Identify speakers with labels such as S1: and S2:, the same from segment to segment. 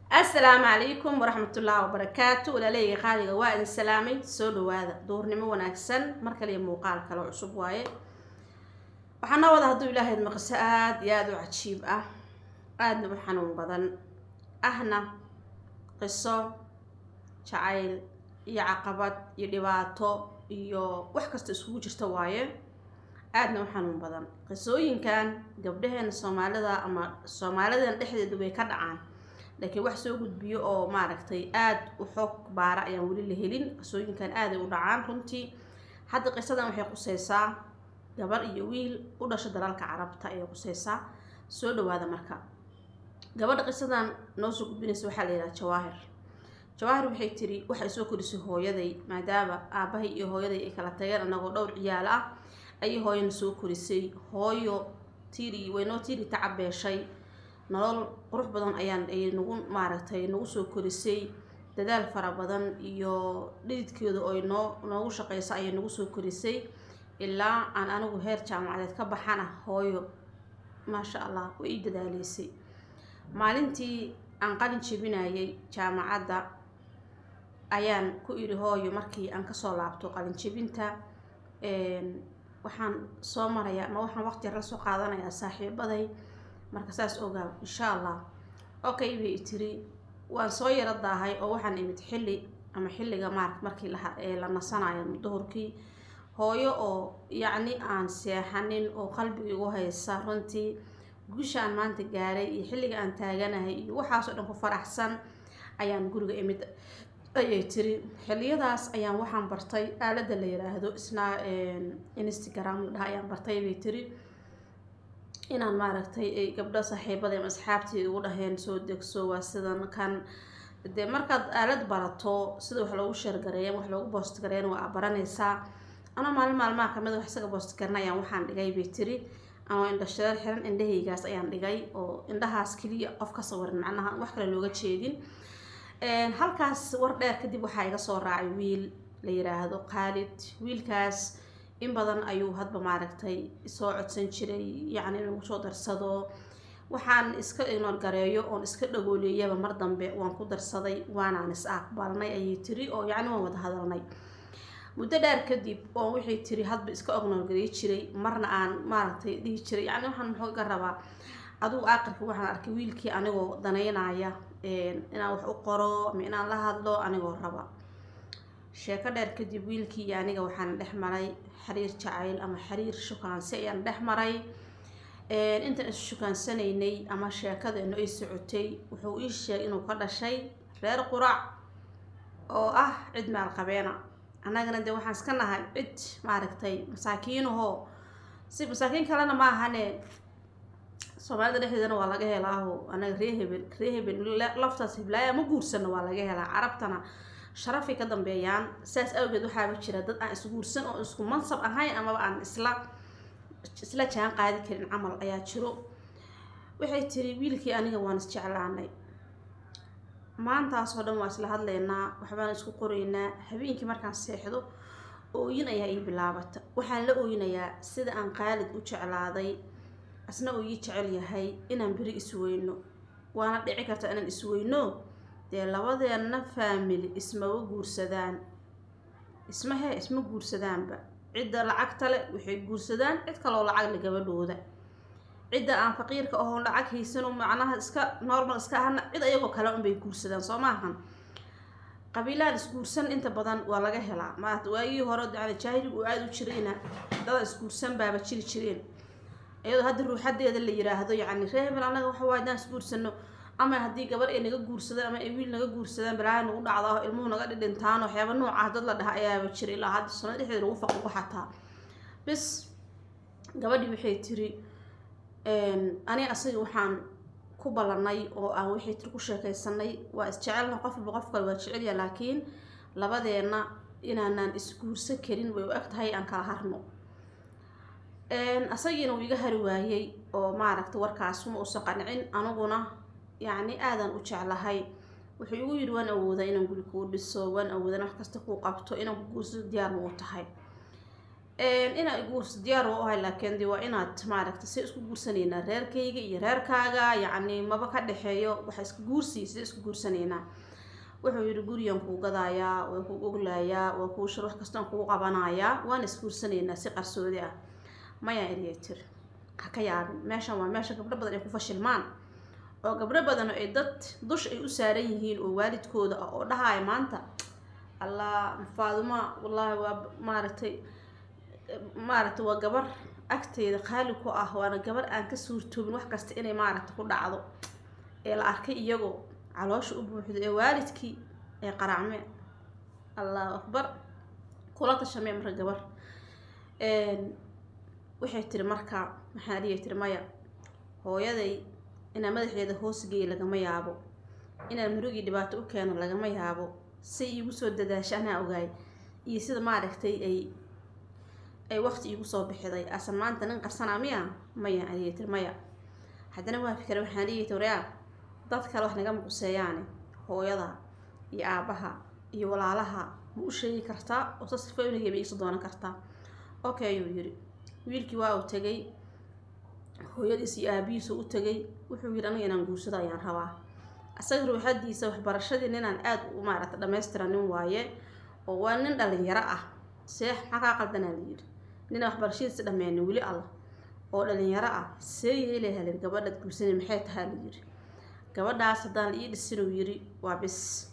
S1: assalaamu calaykum waraxmatullaahi wabarakaatu walaaleyga qaaliga waa idin salaamay soo dhawaada duurnimo wanaagsan mar kaliya muuqaal kale oo cusub waaye waxaa noo wada hadduu ilaahayd maqso aada iyo aada u cajiib ah aadna u xanuun badan ahna qiso jacayl iyo caqabad iyo dhibaato iyo wax kasta iskugu jirta waaye aadna u xanuun badan qisooyinkan gabdhaheena soomaalida ama soomaalidan dhexdeeda way ka dhacaan laakiin wax soo gudbiyo oo maaragtay aada u xoog baara ayaan weli la helin qisooyinkan aaday u dhacaan runtii hadda qisadan waxay quseysaa gabar iyo wiil u dhasho dalalka carabta ayay quseysaa soo dhawaada marka gabadha qisadan noo soo gudbinaysa waxaa la yidhaha jawaahir jawaahir waxay tiri waxay soo korisay hooyaday maadaama aabahay iyo hooyaday ay kala tageen anagoo dhowr ciyaalo ah ayay hooyana soo korisay hooyo tiri waynoo tiri tacabeeshay nolol qurux badan ayaan ay nagu maaragtay nagu soo korisay dadaal fara badan iyo dhididkeeda oo noo noogu shaqeysa ayay nagu soo korisay ilaa aan anigu heer jaamacadeed ka baxana hooyo maasha allah way ii dadaaleysay maalintii aan qalin jebinayay jaamacadda ayaan ku iri hooyo markii aan kasoo laabto qalin jebinta waxaan soo marayaa ama waxaan waqti yar la soo qaadanayaa saaxiibaday marka saas ogaa insha allah okay bay tiri waan soo yaro daahay oo waxaan imid xilli ama xilliga maar markii la nasanayo duhurkii hooyo oo yacni aan seexanin oo qalbiga igu haysa runtii guusha aan maanta gaaray iyo xilliga aan taaganahay iyo waxaasoo dhan ku faraxsan ayaan guriga imid ayay tiri xilliyadaas ayaan waxaan bartay aaladda la yiraahdo isna instagram la dhaha ayaan bartay bay tiri inaan maaragtay ay gabdho saaxiibada ama asxaabtii ugu dhaheen soo degso waa sidan kan dee markaad aalad barato sida wax loogu sheergareeya wax loogu boost gareeyana waa baranaysaa anoo maalin maalmaha kamid wax isaga boost garanayaan waxaan dhigay bay tiri anoo indha shareer xiran indhahaygaas ayaan dhigay oo indhahaas keliya qof ka sawiran macnaha wax kale looga jeedin halkaas war dheer kadib waxaa iga soo raacay wiil la yiraahdo khaalid wiilkaas in badan ayuu hadba maaragtay soo codsan jiray yacni inagu soo darsado waxaan iska inoor gareeyo oon iska dhagooleeyaba mar dambe waan ku darsaday waanaan is aqbalnay ayay tiri oo yacni waan wada hadalnay muddo dheer kadib oo waxay tiri hadba iska ognoorgareey jiray marna aan maaragtay dhihi jiray yacni waxaan muxuu iga rabaa adugu aakhirka waxaan arkay wiilkii anigoo danaynaya inaan wax u qoro ama inaan la hadlo anigoo raba sheeko dheer kadib wiilkii iyo aniga waxaan dhex maray xiriir jacayl ama xiriir shukaansi ayaan dhex maray intaan is shukaansanaynay ama sheekadeenu ay socotay wuxuu ii sheegay inuu ka dhashay reer qurac oo ah cid maalqabeena annagana dee waxaan iska nahay cid maaragtay masaakiinahoo si masaakiin kalena ma ahane soomaalida dhexdeedana waa laga helaaho anaga ree hebel ree hebel laftaas heblaaya ma guursano waa laga helaa carabtana sharafay ka dambeeyaan saas awgeed waxaaba jira dad aan isguursan oo isku mansab ahayn amaba aan isla isla jaan qaadi karin camal ayaa jiro waxay tiri wiilkii aniga waan isjeclaanay maantaasoo dhan waa isla hadlaynaa waxbaan isku qoraynaa habeenkii markaan seexdo ooyin ayaa ii bilaabata waxaan la ooyinayaa sida aan qaalid u jeclaaday asna uu ii jecel yahay inaan beri isweyno waana dhici karta inaan isweyno dee labadeenna faamili ismaba guursadaan isma hee isma guursadaanba cidda lacagta le waxay guursadaan cid kaloo lacag le gabadhooda cidda aan faqiirka ahoon lacag haysano macnaha iska normal iska ahana cid ayagoo kale unbay guursadaan soo maahan qabiilaan isguursan inta badan waa laga helaa maat waagii hore yani jaahiligu uu aada u jirayna dada isguursan baaba jiri jireen iyadoo hadda ruuxadeeda la yiraahdo yacni ree hebel annaga waxa waay hadaan isguursano ama haddii gabar ay naga guursadaan ama ay wiil naga guursadaan balaaha nagu dhacda oo ilmuhu naga dhidhintaan waxyaaba noocaas dad la dhaha ayaaba jira ilaa hadda sanad dhexdeeda lagu faquqo xataa bis gabadhii waxay tiri ani asaga waxaan ku ballanay oo aan waxay tiri ku sheekaysanay waa isjecelna qofba qof kale waa jecelya laakiin labadeenna inaanaan isguursan karin way u eg tahay aan kala harno asagiina uu iga hari waayey oo maaragtay warkaas ma uusan qancin aniguna yacni aadan u jeclahay wuxuu igu yidhi waan awoodaa inaan guri kuu dhiso waan awoodaa in wax kasta kuu qabto inaan ku guursado diyaar ma u tahay inaa guursa diyaar waa uhay laakiin de waa inaad maaragta si isku guursanaynaa reerkayga iyo reerkaaga yacni maba ka dhexeeyo waxa iska guursi sida isku guursanaynaa wuxuu yidhi gurigan kuu gadaayaa waa kuu oglayaa waa kuu shir wax kastaan kuu qabanayaa waan isguursanaynaa si qarsoodi ah mayaa eriya tiri ha ka yaabin meeshan waa meesha gabdho badan ay ku fashilmaan oo gabdho badan ay dad dush ay u saaran yihiin oo waalidkooda ah oo dhahaya maanta allah faaduma wallaahi waa maaragtay maaragtay waa gabar agteeda qaali ku ah waana gabar aan ka suurtoobin wax kasta inay maaragta ku dhacdo ee la arkay iyagoo caloosha u buuxdo ee waalidkii ee qaraacme allahu akbar kula tashamee marka gabar waxay tiri marka waxaan dhiyay tiri maya hooyaday inaa madaxeeda hoosgeeya lagama yaabo inaan murugii dhibaato u keeno lagama yaabo say iigu soo dadaasha anaa ogaay iyo sida maaragtay ay ay waqti iigu soo bixiday asan maanta nin qarsanaa miya maya adiyay tiri maya haddana waa fikra waxaan dhiyay tiri yaa dad kale wax naga muquseeyaane hooyada iyo aabaha iyo walaalaha ma u sheegi kartaa oo sa sifa inagaba iisa doonan kartaa okay ayuu yiri wiilkii waa uu tegay hooyadiis iyo aabihiisu u tegay wuxuu yidhi aniga inaan guursado ayaan rabaa asaga ruuxadiisa waxbarashadii ninaan aada u maaragta dhammaystiranin waaye oo waa nin dhalinyaro ah seex maxaa kaa qaldanaa la yidhi ninaan waxbarashadiisa dhammeynin weli allah oo dhalinyaro ah see yeelaha layidhi gabadhaad guursanay maxay tahaa la yidhi gabadhaas haddaan ii dhisinuu yiri waa bis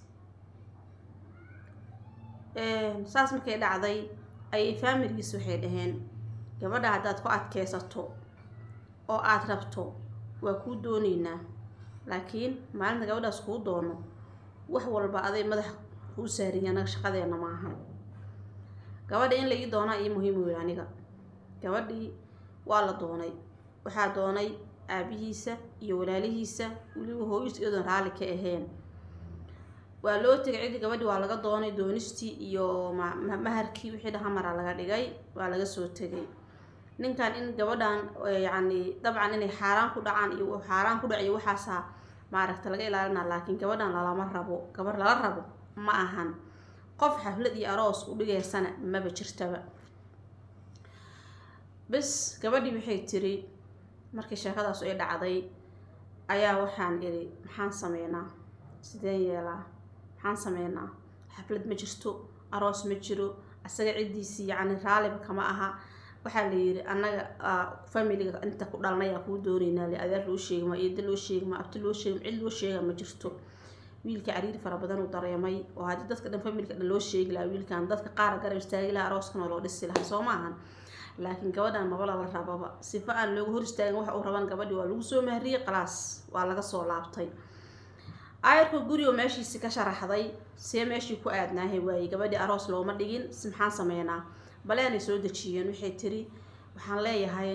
S1: saas markay dhacday ayay faamiligiis waxay dhaheen gabadha haddaad ku adkeysato oo aada rabto waa kuu dooneynaa laakiin maalinta gabadhaas kuu doono wax walba aday madax kuu saariya anaga shaqadeena maaha gabadha in la ii doonaa ii muhiim weyl aniga gabadhii waa la doonay waxaa doonay aabihiisa iyo walaalihiisa weliba hooyis iyadoon raalli ka ahayn waa loo tegay cidii gabadhii waa laga doonay doonistii iyo maharkii wixii dhahamara laga dhigay waa laga soo tegay ninkan in gabadhan yacni dabcan inay xaaraan ku dhacaan iyo xaaraan ku dhaciyo waxaasaa maaragta laga ilaalina laakiin gabadhan lalama rabo gabar lala rabo ma ahan qof xaflad iyo aroos u dhigaysana maba jirtaba bes gabadhii waxay tiri markii sheekadaas ay dhacday ayaa waxaan iri maxaan sameynaa sideen yeelaa maxaan sameynaa xaflad ma jirto aroos ma jiro asaga ciddiisii yacni raaliba kama aha waxaa la yiri annaga familiga inta ku dhalnayaa kuu dooneynaa le adeer loo sheegma eeda loo sheegma abti loo sheegma cid loo sheega ma jirto wiilka cariiri fara badan uu dareemay oo haddii dadka dhan familiga dhan loo sheegi lahaa wiilkan dadka qaara garab istaagi lahaa arooskan oo loo dhisi lahaa soo maahan laakiin gabadhan maba lala rababa sifa aan looga hor istaagin waxa uu raban gabadhi waa lagu soo mahriyey qalaas waa laga soo laabtay aayarka gurigo meeshiisi ka sharaxday see meeshii ku aadnaahay waayey gabadhii aroos looma dhigin si maxaan sameynaa baleenay soo dejiyeen waxay tiri waxaan leeyahay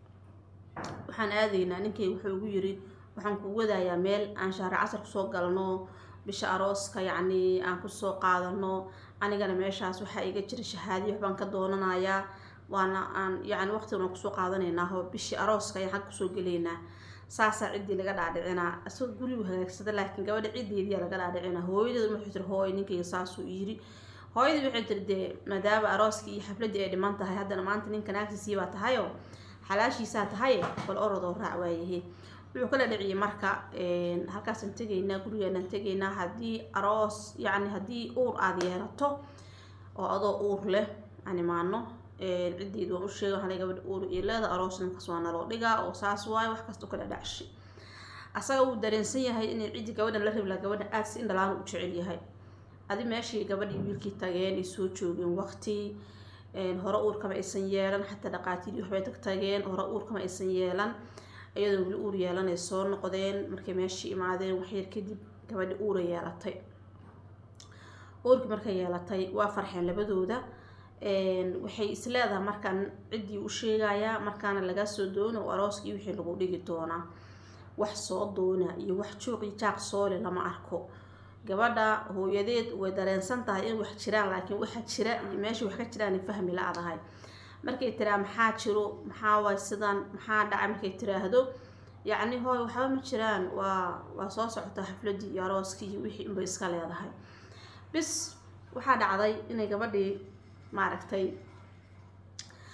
S1: waxaan aadaynaa ninkay wuxuu ugu yiri waxaan ku wadayaa meel aan shahri casar kusoo galno bisha arooska yacni aan kusoo qaadano anigana meeshaas waxaa iga jira shahaadiyo waxbaan ka doonanayaa waana aan yacni waqtigana kusoo qaadanaynaa oo bishii arooska ayaan xag kusoo gelaynaa saasaa ciddii laga dhaadhicinaa isagoo gurigu hagaagsada laakiin gabadha ciddeediyaa laga dhaadhicinaa hooyadeedu waxay tiri hooy ninkayga saasuu yiri hooyadii waxay tiri dee maadaama arooskii iyo xafladdii ay dhiman tahay haddana maanta ninkan aagtiisii baa tahayoo xalaashiisaa tahaye bal orodoo raac waayahe wuxuu kala dhiciyay marka halkaasaan tegaynaa gurigeenaan tegaynaa haddii aroos yacni haddii uur aada yeelato oo adoo uur leh aan imaano ciddeedu waan u sheega waxaa gabadha uur iyo leeda aroos ninkaas waa naloo dhigaa oo saas waayo wax kasta kala dhacshi asaga wuu dareensan yahay inay ciddii gabadhan la rabi laha gabadhan aada si indhalaan u jecel yahay adi meeshii gabadhii wiilkii tageen ay soo joogeen waqti hore uurkama aysan yeelan xataa dhaqaatiirii waxbay tag tageen hore uurkama aysan yeelan iyadoo weli uur yeelanay soo noqdeen markay meeshii imaadeen waxyar kadib gabadhi uura yeelatay uurkii markay yeelatay waa farxeen labadooda waxay isleedahay markaan ciddii u sheegayaa markaana laga soo doona oo arooskii wixii lagu dhigi doonaa wax soo doona iyo wax juuqii jaaq soole lama arko gabadha hooyadeed way dareensan tahay in wax jiraan laakiin waxa jira iyo meesha wax ka jiraan fahmi la-dahay markay tiraa maxaa jiro maxaa waay sidan maxaa dhacay markay tiraahdo yacni hooy waxba ma jiraan waa waa soo socotaa xafladii iyo arooskii iyo wixii unbay iska leedahay bis waxaa dhacday inay gabadhii maaragtay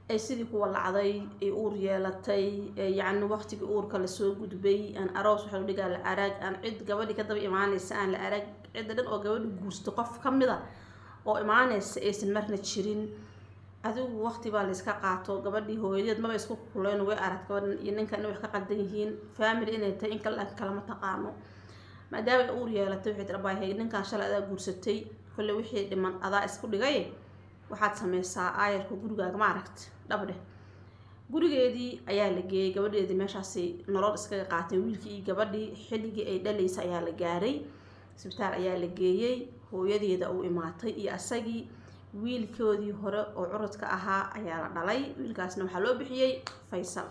S1: ay sidii kuwa lacday ay uur yeelatay yacni waqtigii uurka lasoo gudbay aan aroos waxa la dhigaa la arag aan cid gabadhii ka daba imaanaysa aan la arag cidda dhan oo gabadhi guursto qof ka mid a oo imaanaysa aysan marna jirin adigu waqti baa layska qaato gabadhii hooyadeed maba isku kuleyn way arag gabadhan iyo ninkan inay wax ka qaldan yihiin family inay tahay in kale laakiin kalama taqaano maadaama ay uur yeelatay waxay tiri abaahay ninkan shalay adaa guursatay kolle wixii dhiman adaa isku dhigay waxaad sameysaa aayarka gurigaaga ma aragti dhabdheh gurigeedii ayaa la geeyey gabadheedii meeshaasi nolol iskaga qaatay wiilkii iyo gabadhii xilligii ay dhalaysa ayaa la gaaray isbitaal ayaa la geeyey hooyadeeda uu imaatay iyo asagii wiilkoodii hore oo curadka ahaa ayaa la dhalay wiilkaasna waxaa loo bixiyey faysal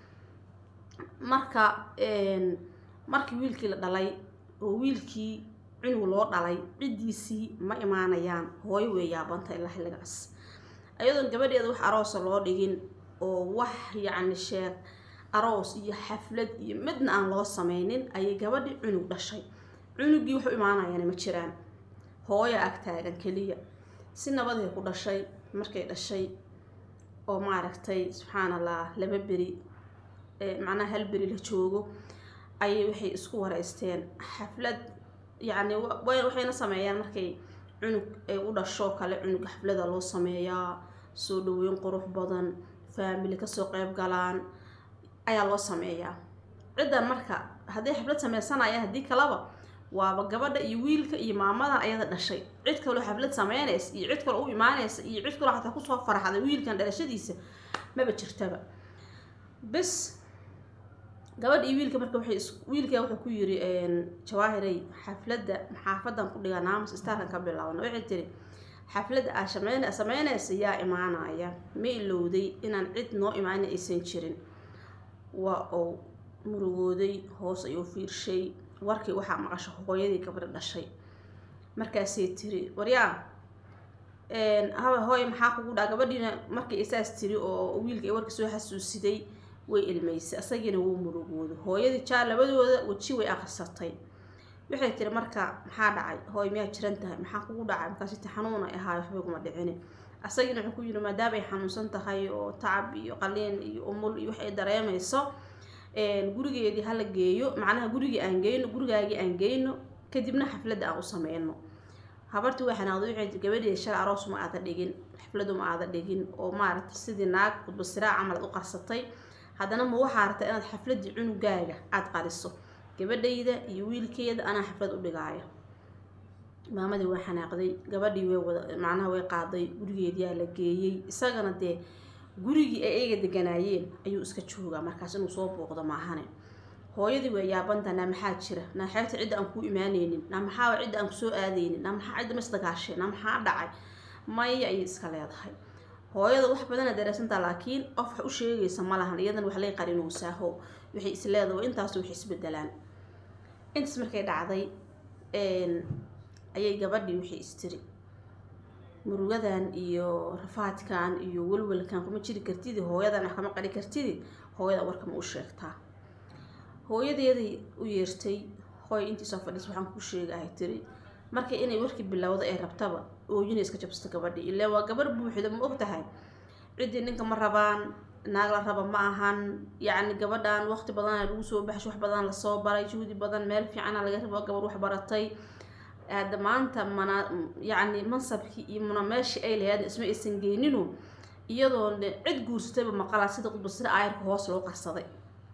S1: marka markii wiilkii la dhalay oo wiilkii cunug loo dhalay ciddiisii ma imaanayaan hooyo way yaabanta ilaa xilligaas ayadoon gabadheeda wax aroosa loo dhigin oo wax yacni sheeg aroos iyo xaflad iyo midna aan loo sameynin ayay gabadhii cunug dhashay cunugii wax u imaanayaan ma jiraan hooyo ag taagan keliya si nabaday ku dhashay markay dhashay oo maaragtay subxaan allah laba beri macnaha hal beri la joogo ayay waxay isku wareysteen xaflad yacni waxayna sameeyaan markay cunug ay u dhasho kale cunug xaflada loo sameeyaa soo dhaweyn qurux badan faamili kasoo qeyb galaan ayaa loo sameeyaa ciddan marka hadday xaflad sameysanayaan haddii kalaba waaba gabadha iyo wiilka iyo maamadan ayada dhashay cid kaloo xaflad sameynaysa iyo cid kaloo u imaanaysa iyo cid kaloo xataa kusoo farxday wiilkan dhalashadiisa maba jirtaba bes gabadha iyo wiilka marka waxay wiilka wuxuu ku yiri jawaahiray xafladda xaafadan ku dhigaa naamus istaarkan ka bilaabna waxay tiri xafladda aa shameyn sameynaysa yaa imaanaya ma ilowday inaan cid noo imaana aysan jirin waa uu murugooday hoos ayuu fiirshay warkii waxaa maqasha hooyadii gabadha dhashay markaasay tiri waryaa haba hooy maxaa kugu dhaa gabadhiina markay isaas tiri oo wiilka ay warkii soo xasuusiday way ilmaysay asagiina wuu murugooday hooyadii jaa labadooda weji way aqrisatay waxay tiri marka maxaa dhacay hooy miyaa jiran tahay maxaa kugu dhacay markaasi ti xanuun ay ahaay waxbay kuma dhicini asagiina wuxuu ku yiri maadaama ay xanuunsan tahay oo tacab iyo qaliin iyo umul iyo wax ay dareemayso gurigeedii hala geeyo macnaha gurigii aan geyno gurigaagii aan geyno kadibna xafladda aan u sameyno habartii waa xanaaqday waxay gabadheeda shalay aroos ma aada dhigin xafladu ma aada dhigin oo maaragtay sidii naag khudbasiraa camal aad u qarsatay haddana ma waxaa rabtaa inaad xafladii cunugaaga aada qariso gabadhayda iyo wiilkeeda anaa xaflad u dhigaayo maamadii waa xanaaqday gabadhii way wada macnaha way qaaday gurigeediyaa la geeyey isagana dee gurigii ay eega deganaayeen ayuu iska joogaa markaas inuu soo booqdo maahane hooyadii waa yaabanta naa maxaa jira naa xeebta cidda aan kuu imaaneynin naa maxaa cidda aan kusoo aadeynin naa maxaa cidda masdagaashee naa maxaa dhacay maya ayay iska leedahay hooyada wax badana dareesantaa laakiin qof wax u sheegaysa ma lahan iyadan wax lay qarinoosaho waxay is leedahay intaas wax isbedelaan intaas markay dhacday ayay gabadhii waxay istiri murugadan iyo rafaadkan iyo welwelkan kuma jiri kartidi hooyadan wax kama qari kartidi hooyada warka ma u sheegtaa hooyadeeday u yeertay hooy intii soo fadhiis waxaan ku sheegahay tiri markay inay warkii bilowda ee rabtaba ooyina iska jabsato gabadhii ilaa waa gabar buuxda ma og tahay ciddii ninka ma rabaan naag la raba ma ahan yacni gabadhan waqti badana lagu soo baxsho wax badan lasoo baray juhdi badan meel fiicana laga rabo gabar wax baratay hadda maanta mana yacni mansabkii iyo muna meeshii ay lahayd isma aysan geyninu iyadoo cid guursatayba maqalaa sida qudbasira aayarka hoos loo qarsaday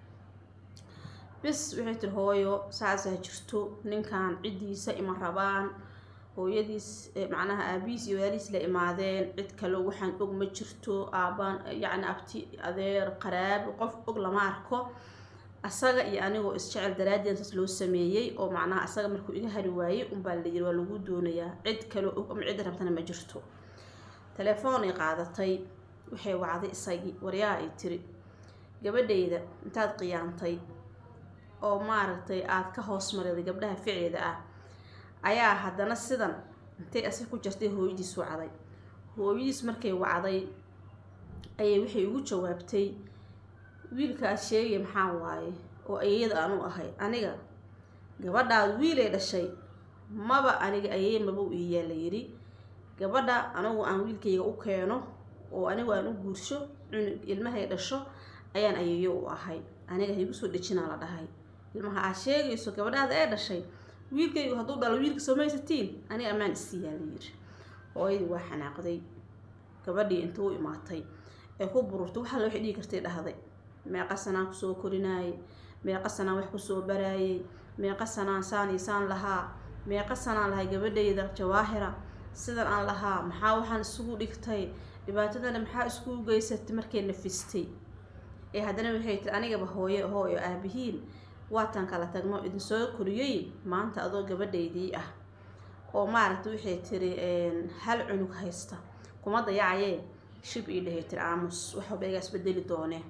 S1: bis waxay tiri hooyo saasaa jirto ninkan ciddiisa ima rabaan hooyadiis macnaha aabihiis iyo walaalihiis la imaadeen cid kale waxaan og ma jirto aabaan yacni abti adeer qaraabi qof og lama arko asaga iyo anigoo isjecel daraaddeed saas loo sameeyey oo macnaha asaga markuu iga hari waayey unbaa la yiri waa lagu doonayaa cid kale og ama cid rabtana ma jirto telefoon ay qaadatay waxay wacday isagii waryaa ay tiri gabadhayda intaad qiyaantay oo maaragtay aada ka hoos mariday gabdhaha ficeeda ah ayaa haddana sidan intay asig ku jirtay hooyadiis wacday hooyadiis markay wacday ayay waxay ugu jawaabtay wiilkaas sheegay maxaa waaye oo ayeyada aanu ahay aniga gabadhaad wiilay dhashay maba aniga ayey maba u iiyaa la yidhi gabadha anigu aan wiilkayga u keeno oo anigu aan u guursho cunug ilmahay dhasho ayaan ayeeyo u ahay aniga haygu soo dhejinaa la dhahay ilmaha aad sheegayso gabadhaada ee dhashay wiilkaygu hadduu dhalo wiilka samaysatiin aniga ammaan isiiyaa la yiri hooyadii waa xanaaqday gabadhii inta u imaatay ee ku bururtay waxaa waxay dhigi kartay dhahday meeqa sanaan kusoo korinaayay meeqa sanaan wax kusoo baraayay meeqa sanaan saan iyo saan lahaa meeqa sanaan lahay gabadhayda jawaahira sidan aan lahaa maxaa waxaan isugu dhigtay dhibaatadana maxaa iskugu geysatay markay nafistay ee haddana waxay tiri anigaba hooye hooyo aabihiin waataan kala tagno idinsoo koriyey maanta adoo gabadhaydii ah oo maaragta waxay tiri hal cunug haysta kuma dayacayee shib ii dhahay tiri aamus waxba igaa isbedeli doonee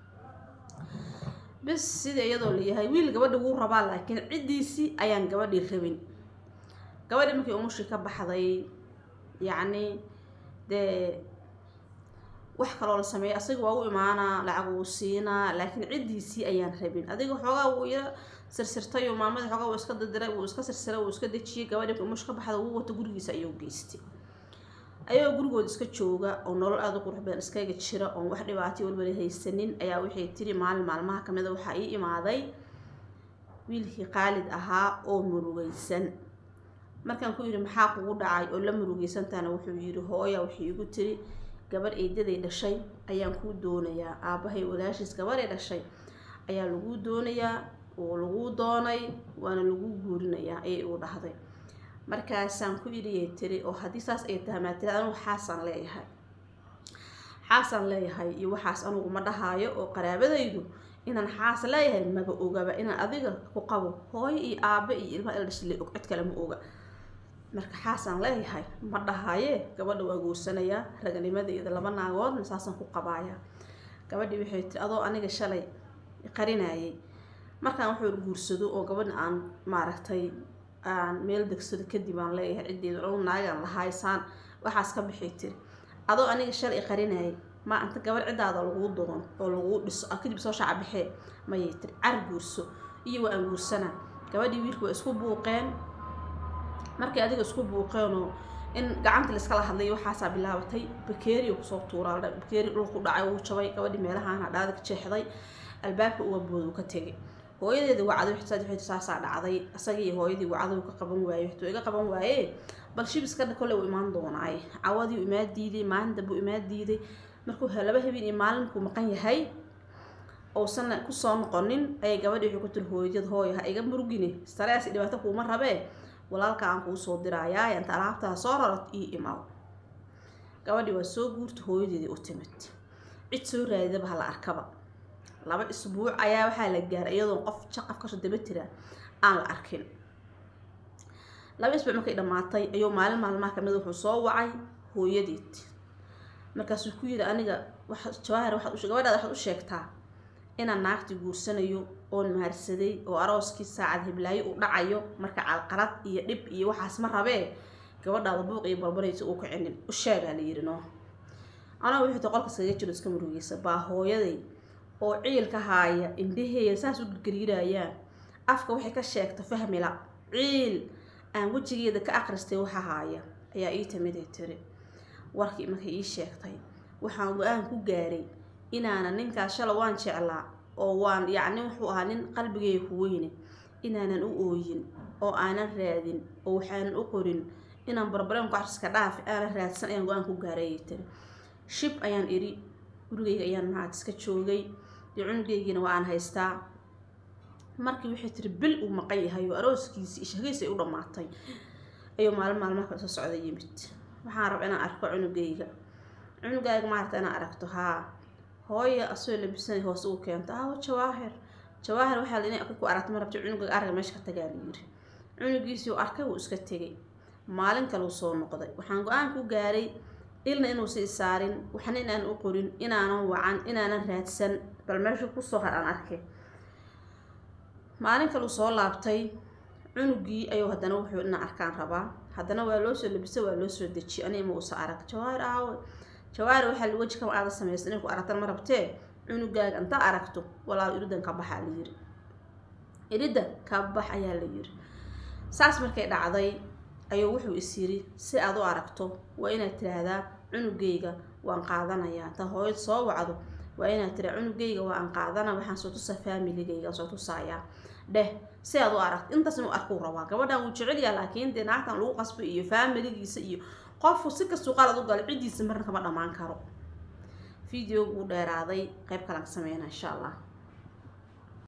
S1: bis sida iyadoo layahay wiil gabadha wuu rabaa laakiin ciddiisii ayaan gabadhii rabin gabadhii markii umushii ka baxday yacni dee wax kaloo la sameeyay asaga waa u imaanaa lacag wuu siinaa laakiin ciddiisii ayaan rabin adiga xoogaa wuu ila sirsirtay oo maamada xoogaa wuu iska dadiray wuu iska sirsiray wuu iska dejiyey gabadhii markii umush ka baxda wuu wato gurigiisa ayuu geystay ayagoo gurigooda iska jooga oo nolol aada u qurux badan iskaga jira oon wax dhibaatay walbala haysanin ayaa waxay tiri maalin maalmaha kamida waxaa ii imaaday wiilkii qaalid ahaa oo murugaysan markaan ku yidhi maxaa kugu dhacay oo la murugaysantaana wuxuu yidhi hooya waxay igu tiri gabadh eedaday dhashay ayaan kuu doonayaa aabbahay walaashiis gabadhay dhashay ayaa laguu doonayaa oo laguu doonay waana laguu guurinayaa ayay igu dhahday markaasaan ku idhiyay tiri oo haddii saas ay tahay maa tiri anugu xaasaan leeyahay xaasaan leeyahay iyo waxaas anugu ma dhahaayo oo qaraabadaydu inaan xaas leeyahay maba ogaba inaan adiga ku qabo hooyo iyo aabe iyo ilmaha ila dhashay og cid kale ma oga marka xaasaan leeyahay ma dhahaaye gabadha waa guursanayaa raganimadeeda laba naagoodna saasaan ku qabaaya gabadhii waxay tiri adoo aniga shalay qarinayay markaan wuxuu guursado oo gabadha aan maaragtay aan meel degsado kadib aan leeyahay ciddeedu anu naagaan lahaysaan waxaas ka bixi tiri adoo aniga shalay qarinayay ma anta gabadh ciddaada laguu doono oo laguu dhiso kadib soo shaaca baxee mayay tiri car guurso iyo waa aan guursanaa gabadhii wiilka waa isku buuqeen markii adiga isku buuqeenoo in gacanta laiskala hadlay waxaasaa bilaabatay bakeeriyo kusoo tuuraa bakeeri dhulku dhacay wuu jabay gabadhii meelahaan hadhaada ka jeexday albaabka uga boodu ka tegay hooyadeeda wacday waxay saasaa dhacday isagii hooyadii wacday ka qaban waayey waxtuu iga qaban waaye bal shibiska kolley uu imaan doonaaye cawadii uu imaa diiday maalin dambe uu imaa diiday markuu laba habeen iyo maalin markuu maqan yahay uusan kusoo noqonin ayay gabadhii wuxuu ku tiri hooyadad hooyo ha iga murugine starees dhibaato kuuma rabee walaalka aan kuu soo dirayaa inta alaabtaa soo rarad ii imaw gabadhii waa soo guurta hooyadeedii u timid cid soo raadidaba hala arkaba laba isbuuc ayaa waxaa la gaaray iyadoon qof jaqaf kasoo daba tira aan la arkin laba isbuuc markay dhammaatay ayuu maalin maalmaha kamid wuxuu soo wacay hooyadeed markaasuu ku yidhi aniga jawaahir waxaad gabadhaada waxaad u sheegtaa inaan naagti guursanayo oon maharsaday oo arooskii saacad hiblaayo uu dhacayo marka calqalad iyo dhib iyo waxaas ma rabee gabadhaada buuq iyo barbaraysa uu kicinin u sheegaa la yidhi no anaa wuxuu ta qolka iskaga jiro iska murugeysa baa hooyaday oo ciilka haaya indhaheeya saas u gargariirayaan afka waxay ka sheegta fahmila ciil aan wejigeeda ka akhristay waxa haaya ayaa ii timid ay tiri warkii markay ii sheegtay waxaan go-aan ku gaaray inaanan ninkaas shala waan jeclaa oo waan yacni wuxuu ahaa nin qalbigeyga ku weyne inaanan u ooyin oo aanan raadin oo waxaanan u qorin inaan barbareen kucasiska dhaafi aanan raadsan ayaan go-aan ku gaaray ay tiri shib ayaan idhi gurigeyga ayaan macaad iska joogay dee cunugeygiina waa aan haystaa markii waxay tiri bil uu maqan yahay oo arooskiisii ishageysa ay u dhammaatay ayuu maalin maalmaha kala soo socda yimid waxaan raba inaan arko cunugeyga cunugaaga maarata inaan aragto haa hooya asoo labisanay hoose uu keento aawo jawaahir jawaahir waxaa la inay ku aragto ma rabta cunugaaga arga meesha ka tagaa la yiri cunugiisii uu arkay wuu iska tegay maalin kaleu soo noqday waxaan go-aan ku gaaray ilna inuusa isaarin waxna inaan u qorin inaanan wacan inaanan raadsan bal meesha kusoo har aan arkay maalin kaleu soo laabtay cunugii ayuu haddana wuxuu inaan arkaan rabaa haddana waa loo soo labisa waa loo soo dejiyay ani ima uusa arag jawaahir aawo jawaahir waxaa weji kama aada samaysan inay ku aragtan ma rabtee cunugaaga inta aragto walaal iridan ka baxaa la yiri irida ka bax ayaa la yiri saas markay dhacday ayuu wuxuu is yiri si aad u aragto waa inaad tiraahdaa cunugayga waan qaadanayaa ta hooyad soo wacdo waa inaad tira cunugayga waan qaadana waxaan soo tusaa familigayga soo tusayaa dheh si aad u aragt intaas inuu arkuu rabaa gabadhan wuu jecelyaa laakiin dee naagtan lagu qasbay iyo faamiligiisa iyo qofku si kastuu qalad u galo ciddiisa marna kama dhammaan karo videogu uu dheeraaday qayb kalan ka sameynaa insha allah